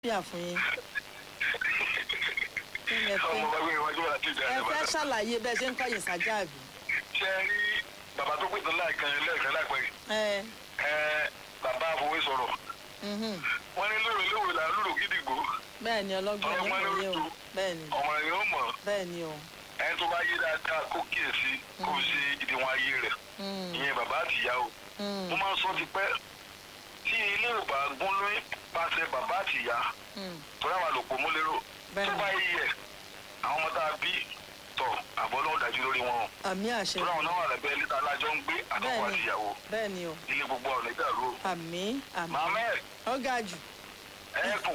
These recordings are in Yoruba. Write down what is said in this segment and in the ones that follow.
àlàáfíà fún yín. kí lẹ ọmọ fẹ́ bá gbé iwájú àti ìjà ẹ ẹ̀ fẹ́ bàtà. ṣàlàyé bẹ́ẹ̀ ṣe ń kọ́yìn sájàbí. ṣe é rí bàbá tó pèsè láìkan lẹ́ẹ̀kan láìpẹ́ yìí. ẹ ẹ bàbá àfọwé sọ̀rọ̀ mhm. wọ́n ní lóòrè lóòrè là ń lùrù gidigbo bẹ́ẹ̀ ni ọlọ́gbọ́n Ọmọ ní kò ló yé o tu. bẹ́ẹ̀ ni ọmọ rẹ̀ yóò mọ̀ bẹ́ẹ̀ ni o. ẹni tó bá yé dáadáa kó kíyèsí kó fi ṣe ìdíwọ̀n ayé rẹ̀ Mm, ìyẹn bàbá àti ìyá o mm, mo máa ń sọ ti pẹ́ tí ilé ò bá gún lóyún pàṣẹ bàbá àti ìyá mm. tó dáwà lòpọ̀ mú lérò Bẹ́ẹ̀ tó ni. bá yẹ àwọn ọmọ tá a bí tọ̀ àbọ̀ náà dájú lórí wọn o àmì àṣẹ tó dáwọn náà wà lẹ́gbẹ́ níta alájọ ń gbé àtọkọ Bẹ́ẹ̀ àti ni. ìyàwó bẹ́ẹ̀ ni o ilé gbogbo ọ̀nà ìdàrú o àmì àmì màmá ẹ̀ ó ga jù ẹ̀ẹ́kùn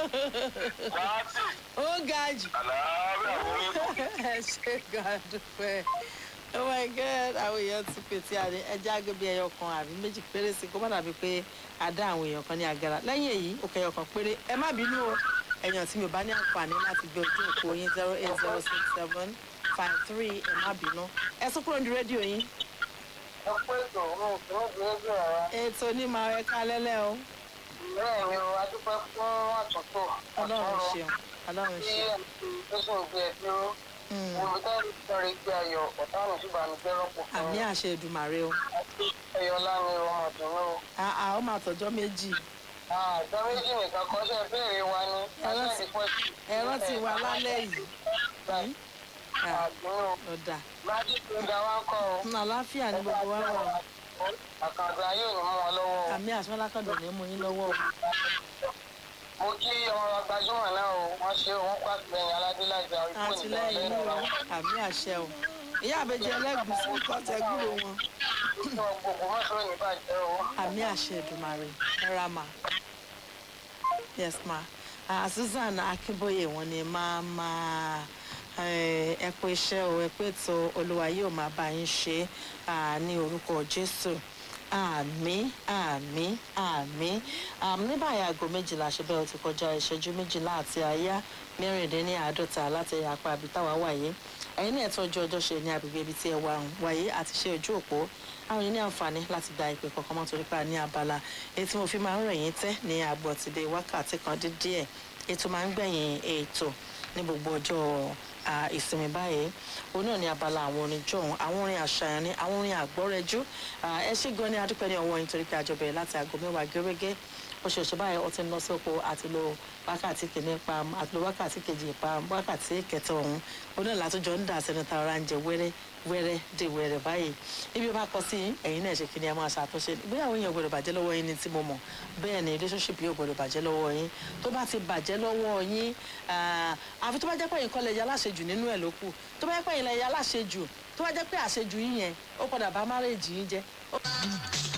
láti ó ga jù àlàáfíà wọlé ẹ ṣe gàdúpẹ́ oh my god àwọn èèyàn ti pè tí a ní ẹja agbẹ́bí ẹyọ kan àbí méjì péré sí kó má dàbí pé a dá àwọn èèyàn kan ní agara lẹ́yìn èyí ó kẹyọ kan péré ẹ má bínú o ẹ̀yàn tí mi ò bá ní àǹfààní láti gbé ojú òpó yín zero eight zero six seven five three ẹ má bínú ẹ sún kúrò ní rédíò yín ẹ pé ètò mi kì í di ojú ọ̀rọ̀ ètò onímọ̀ ẹ ká lẹ́lẹ́ o bẹ́ẹ̀ ni o adúpẹ́ fún àtúntò ọlọ́run ṣeun ọlọ́run tí ṣeun ẹ̀sùn ìgbé ẹ̀ dúró Mm. olùkọ́ ìtọ́rẹ̀ gbé ayọ̀ ọ̀tá mi ṣùgbọ́n mi jẹ́ rọ́pò fún àmì àṣẹ Èdùmàrè o ẹ̀yọ́lá ni ọmọ ìdùnnú àà ó máa tọjọ́ méjì àjọ méjì nìkan kọ́ ṣe béèrè wa ni Ẹ̀rọ ẹ̀sẹ̀ ti- ìpẹ́ sí ẹ̀rọ ti wà lálẹ́ yìí Hmm? Ah, àdúró ó dà májí tó ga wá ń kọ́ o Hmm, àlàáfíà ní gbogbo wa wà àkàndá yóò ní mú wọn lọ́wọ́ o. àmì àṣọ alákọ̀dọ̀ ní mú yín lọ́wọ́ o mo kí ọmọ wa gbajúmọ̀ náà o wọ́n ṣe òun pàtìlẹ́yìn aládélájà ikú àtìlẹ́yìn ní o àmì àṣẹ o ìyá àbẹjẹ ẹlẹgùsí kọtẹ gbúrò wọn gbogbo mọ́tò ní bàjẹ́ o. àmì àṣẹ Èdùmàrè ẹra mà yes ma ah, Susan Akínbóyè wọn ni máa máa ẹ pé iṣẹ́ o ẹ pé tó olúwa yóò máa bá yín ṣe ah, ní orúkọ Jésù àmì àmì àmì àmì ní báyìí aago méjìlá ṣe bẹ́ẹ̀ ó ti kọjá ìṣẹ́jú méjìlá àti àyá mẹ́rìndínláàádọ́ta láti apá àbí táwa wáyé ẹ̀yin ní ẹ̀tọ́ ojú ọjọ́ ṣe ní agbègbè ibi tí ẹ wà ń wáyé àti ṣe ojú òpó àwọn yìí ní àǹfààní láti gba ìpè kọ̀ọ̀kan mọ́ torí pé a ní abala èyí tí mo fi máa ń rẹ̀ yín tẹ́ ní àgbọ̀ tìde wákàtí kan dín díẹ̀ ètò máa ń gbẹ̀yìn ètò ní gbogbo ọjọ́ à, ìsinmi báyìí òun náà ní abala àwọn orin jọ̀hún àwọn orin àṣàyàn ní àwọn orin àgbọ́rẹ́jú À, ẹ ṣé gan ni adúpẹ́ ní ọwọ́ yín torí pé àjọ bẹ̀rẹ̀ láti aago mẹ́wàá gẹ́gẹ́ oṣooṣù báyìí ó ti ń lọ sí oko àti lo wákàtí kìíní pam àti lo wákàtí kejì pam wákàtí kẹta ọ̀hún òun náà látúnjọ ń dà sẹ́nu ta ọ̀rá ń jẹ wẹ́rẹ́ wẹ́rẹ́ dé wẹ́rẹ́ báyìí ibi ó bá kọ sí ẹ̀yin náà ṣe kí ni ẹ máa ṣàtúnṣe ìgbéyàwó yẹn ò gbọdọ̀ bàjẹ́ lọ́wọ́ yín ni tí mo mọ̀ bẹ́ẹ̀ ni relationship yóò gbọdọ̀ bàjẹ́ lọ́wọ́ yín tó bá ti bàjẹ́ lọ́wọ́ yín ah, àfi tó bá jẹ́ pé ẹ̀yin kọ́ lẹ ya aláṣejù nínú ẹ̀ ló kù tó bá jẹ́ pé ẹ̀yin lẹ ya aláṣejù tó bá jẹ́ pé àṣejù yín yẹn ó padà bá márèèjì yín jẹ́ ó-